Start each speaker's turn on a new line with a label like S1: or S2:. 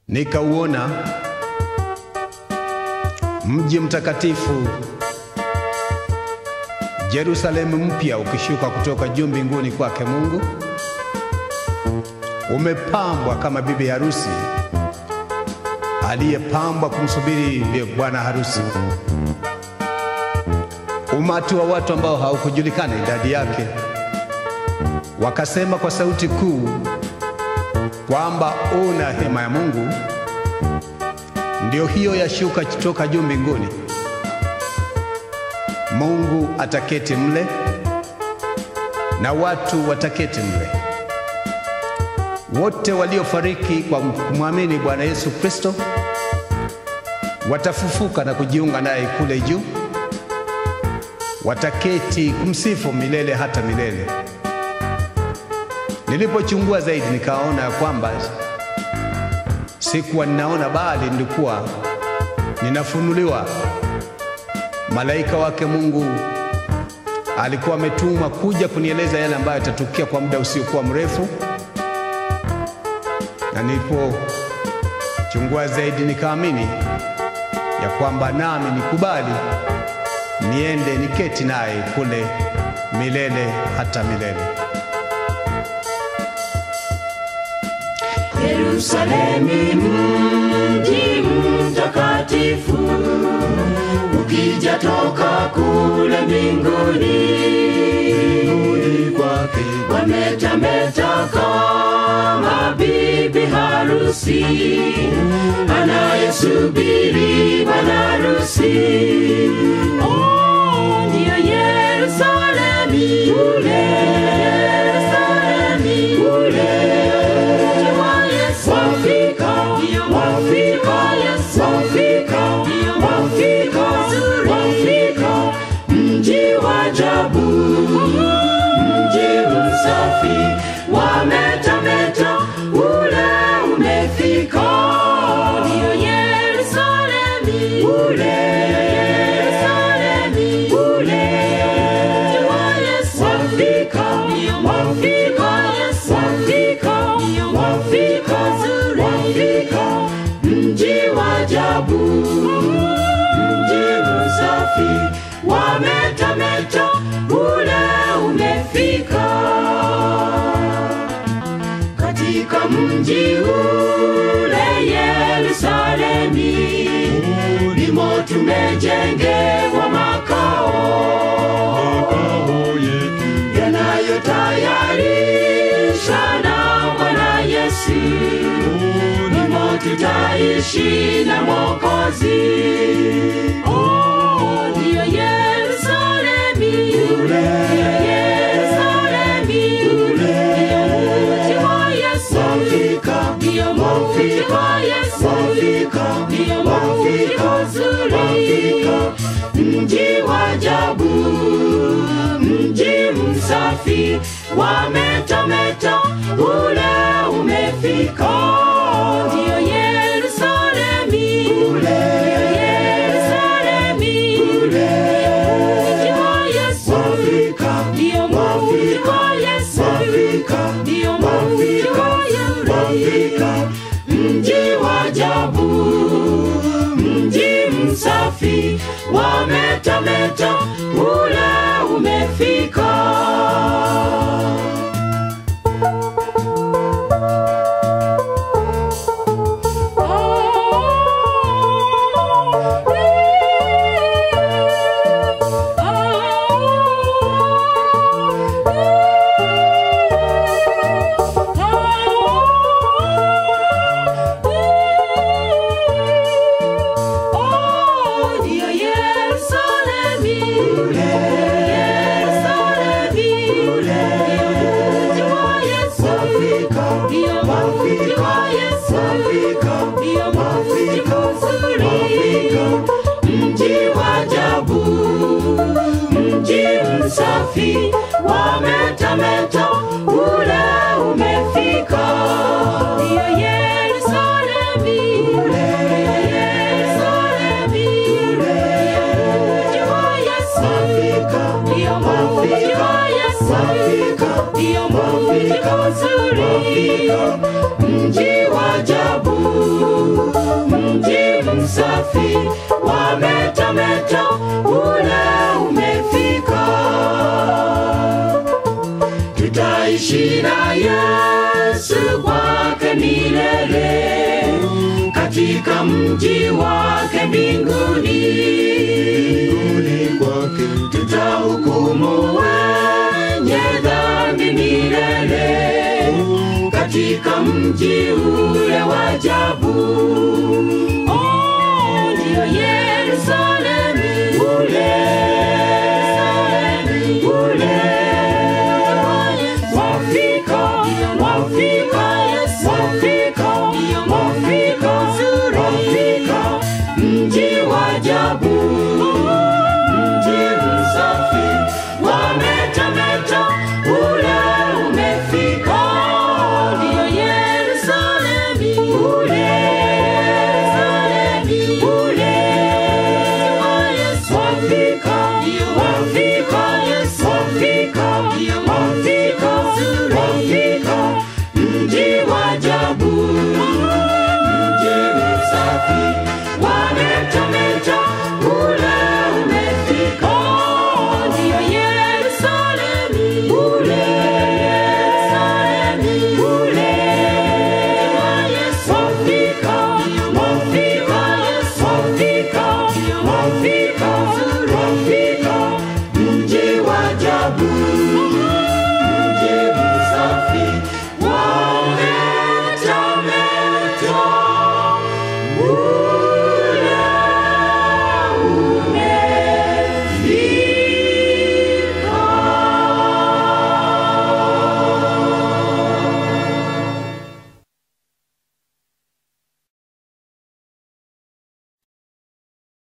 S1: nikauona mji mtakatifu Yerusalemu mpya ukishuka kutoka juu mbinguni kwake Mungu, umepambwa kama bibi harusi aliyepambwa kumsubiri bwana harusi. Umati wa watu ambao haukujulikana idadi yake wakasema kwa sauti kuu kwamba una hema ya Mungu ndio hiyo yashuka kutoka juu mbinguni. Mungu ataketi mle na watu wataketi mle. Wote waliofariki kwa kumwamini Bwana Yesu Kristo watafufuka na kujiunga naye kule juu, wataketi kumsifu milele hata milele. Nilipochungua zaidi, nikaona ya kwamba sikuwa ninaona, bali nilikuwa ninafunuliwa. Malaika wake Mungu alikuwa ametumwa kuja kunieleza yale ambayo yatatukia kwa muda usiokuwa mrefu, na nilipochungua zaidi nikaamini ya kwamba nami nikubali niende niketi naye kule milele hata milele.
S2: Yerusalemi mji mtakatifu, ukija toka kule mbinguni,
S1: kwake
S2: wametameta kama bibi harusi anayesubiri bwana harusi. Oh, ndiyo Yerusalemi ule, Yerusalemi ule wafika wafika wafika wafika wafika mji wa ajabu mji msafi wametameta ule umefika ndiyo Yerusalemi ule Yerusalemi ule mji wa Yesu wafika wafika wafika wafika wafika mji wa ajabu mji msafi wametameta ule umefika katika mji ule Yerusalemi limo tumejengewa makao yanayotayarisha na Bwana Yesu limo tutaishi na Mwokozi. Oh, ndiyo Yerusalemi ule, Yerusalemi ule, ndiyo mji wa Yesu, ndiyo mji wa Yesu, ndiyo mji mzuri, mji wa ajabu, mji msafi, wametameta ule umefika, ndiyo Yerusalemi ule, Yerusalemi ule, mji wa Yesu, ndiyo mji wa Yesu, ndiyo mji wa Yesu, mji wa ajabu, mji msafi, wametameta ule umefika. Oh, ndiyo Yerusalemi ule, Yerusalemi ule, ndiyo mji wa Yesu, ndiyo mji wa Yesu, ndiyo mji mzuri, mji wa ajabu, mji msafi, wametameta ule umefika, ndiyo Yerusalemi ule, Yerusalemi ule, ndiyo mji wa Yesu, ndiyo mji wa Yesu, ndiyo mji mzuri, mji wa ajabu, safi wametameta ule umefika tutaishi na Yesu kwake milele katika mji wake mbinguni tutahukumu wenye dhambi milele katika mji ule wa ajabu. Oh, ndiyo Yesu